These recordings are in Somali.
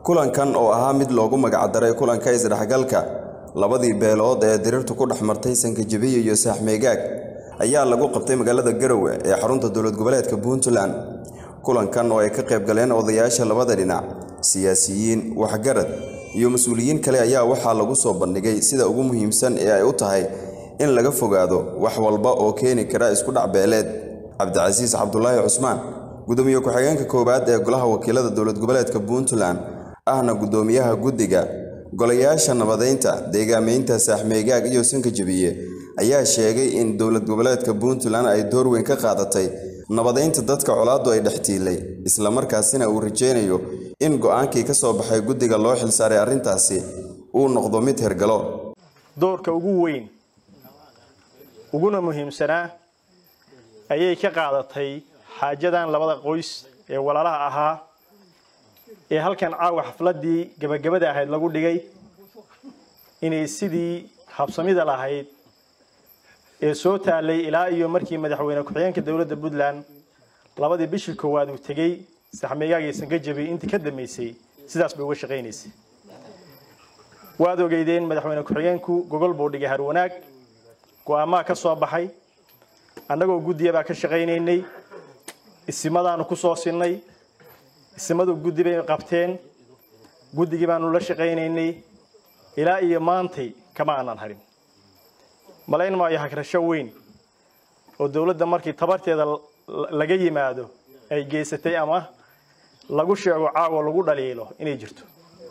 kulankan oo ahaa mid loogu magacdaray kulanka isdhexgalka labadii beelood ee dirirtu ku dhex martay sankajabiya iyo saaxmeegaag ayaa lagu qabtay magaalada garowe ee xarunta dowlad goboleedka puntland kulankan oo ay ka qayb galeen odayaasha labada dhinac siyaasiyiin waxgarad iyo mas-uuliyiin kale ayaa waxaa lagu soo bandhigay sida ugu muhiimsan ee ay u tahay in laga fogaado wax walba oo keeni kara isku dhac beeleed cabdicasiis cabdulaahi cusmaan gudoomiye ku-xigeenka koowaad ee golaha wakiilada dowlad goboleedka puntland ahna gudoomiyaha guddiga golayaasha nabadeynta deegaameynta saaxmeegaag iyo sankajabiye ayaa sheegay in dowlad goboleedka puntland ay door weyn ka qaadatay nabadeynta dadka colaaddu ay dhex tiilay islamarkaasina uu rajaynayo in go-aankii ka soo baxay guddiga loo xilsaaray arrintaasi uu noqdo mid hergalo doorka ugu weyn uguna muhiimsanaa ayay ka qaadatay xaajadan labada qoys ee walaalaha ahaa ee halkan caawa xafladdii gebagabada ahayd lagu dhigay inay sidii habsamida lahayd ee soo taallay ilaa iyo markii madaxweyne ku-xigeenka dowladda puntland labadii bishii koowaad uu tegey saxmeegaagii sankajabi intii ka dambeysay sidaas bay uga shaqaynaysay waad ogeydeen madaxweyne ku-xigeenku gogol buu dhigay harwanaag go-aamaa ka soo baxay annagoo guddiya baa ka shaqaynaynay isimadaanu ku soo sinnay isimadu guddi bay qabteen guddigii baanu la shaqaynaynay ilaa iyo maantay kama aanan harin malayn maayo hagrasho weyn oo dowladda markii tabarteeda laga yimaado ay geysatay ama lagu sheego caawa lagu dhaliilo inay jirto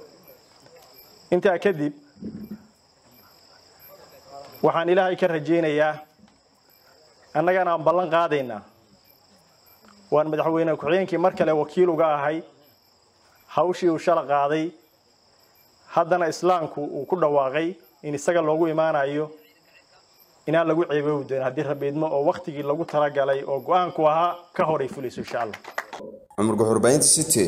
intaa kadib waxaan ilaahay ka rajaynayaa annagana aan ballan qaadaynaa waan madaxweyne ku-xigeenkii mar kale wakiil uga ahay hawshii uu shala qaaday haddana islaamku uu ku dhawaaqay in isaga loogu imaanayo inaan lagu ceeboobi doonin haddii rabiidmo oo wakhtigii lagu talagalay oo go-aanku ahaa ka horay fulayso insha allah cumar guxurbaynta city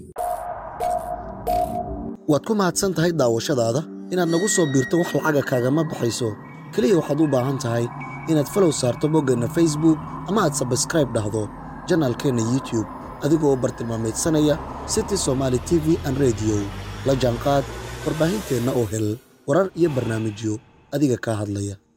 waad ku mahadsan tahay daawashadaada inaad nagu soo biirto wax lacaga kaagama baxayso keliya waxaad u baahan tahay inaad falow saarto boggeenna facebook ama aad sabskraib dhahdo janaalkeenna youtube adigoo bartilmaamaydsanaya city somaali t v an rediyo la jaanqaad warbaahinteenna oo hel warar iyo barnaamijyo adiga kaa hadlaya